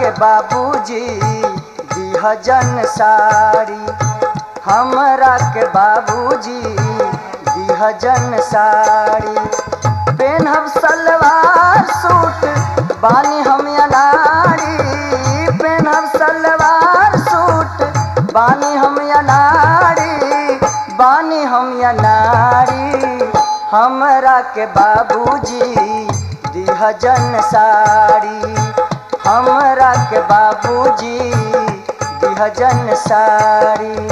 के बाबूजी दिहजन साड़ी हमरा के बाबूजी दिहजन साड़ी पेनहब सलवार सूट बानी हम अनाड़ी पेनहब सलवार सूट बानी हम अनाड़ी बानी हम अनाड़ी हमरा के बाबूजी दिहजन साड़ी हमरा के बाबूजी दिहजन साड़ी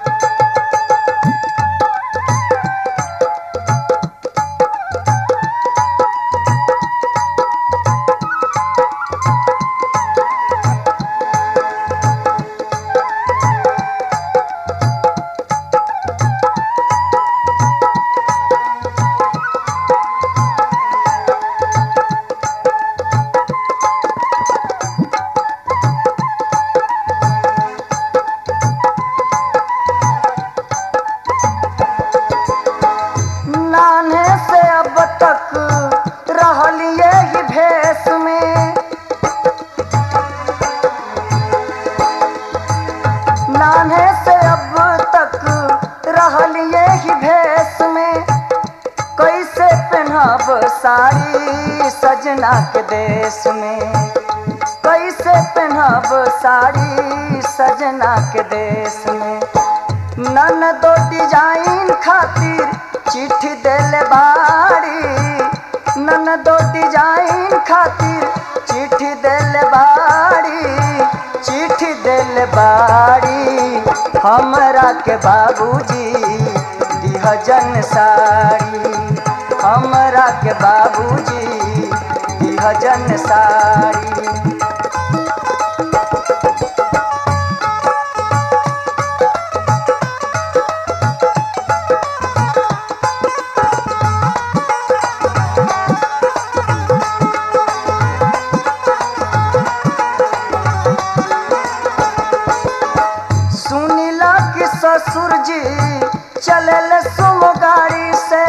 नाने से अब तक रहलिए ही भेष में नाने से अब तक रहलिए ही भेष में कैसे पहनब साड़ी सजना के देश में कैसे पहनब साड़ी सजना के देश में नन दो डिजाइन खातिर चिट्ठी देले बाड़ी नन दो डिजाइन खातिर चिट्ठी देले बाड़ी चिट्ठी देले बाड़ी हमरा के बाबूजी दिहजन साड़ी हमरा के बाबूजी दिहजन साड़ी सुनीला कि ससुर जी चलल सुम गाड़ी से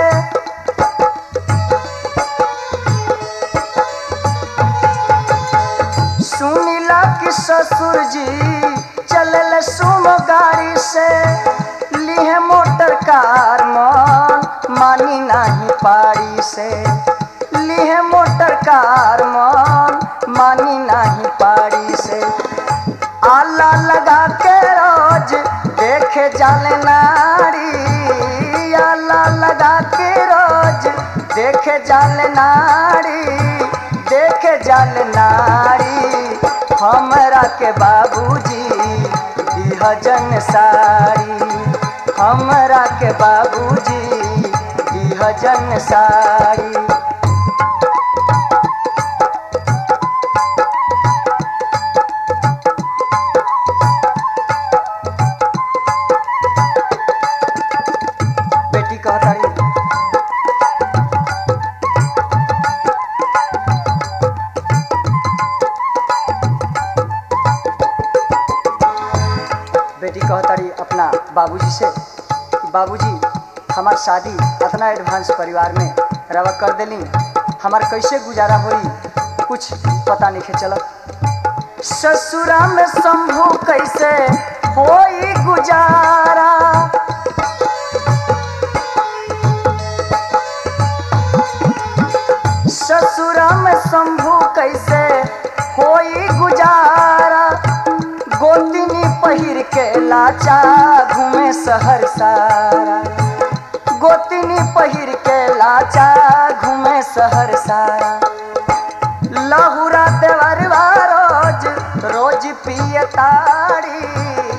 सुनीला कि ससुर जी चलल सुम गाड़ी से लिए मोटर कार मन मानी नहीं पारी से लिए मोटर कार मन मानी नहीं पारी से आला लगा के रोज देखे जाले नारी आला लगा के रोज देखे जाले नारी देखे जाले नारी हमरा के बाबूजी दिहजन साड़ी हमरा के बाबूजी दिहजन साड़ी बेटी कहतारी बेटी कहतारी अपना बाबूजी से कि बाबूजी हमार शादी इतना एडवांस परिवार में रवा कर देली हमार कैसे गुजारा होई कुछ पता नहीं चलत ससुरा में शंभू कैसे होई गुजारा ससुरा में शंभू कैसे होई गुजारा गोतिनी पहिर के लाचा घूमे शहर सारा गोतिनी पहिर के लाचा घूमे शहर सारा लहुरा देवरवा रोज रोज पिए ताड़ी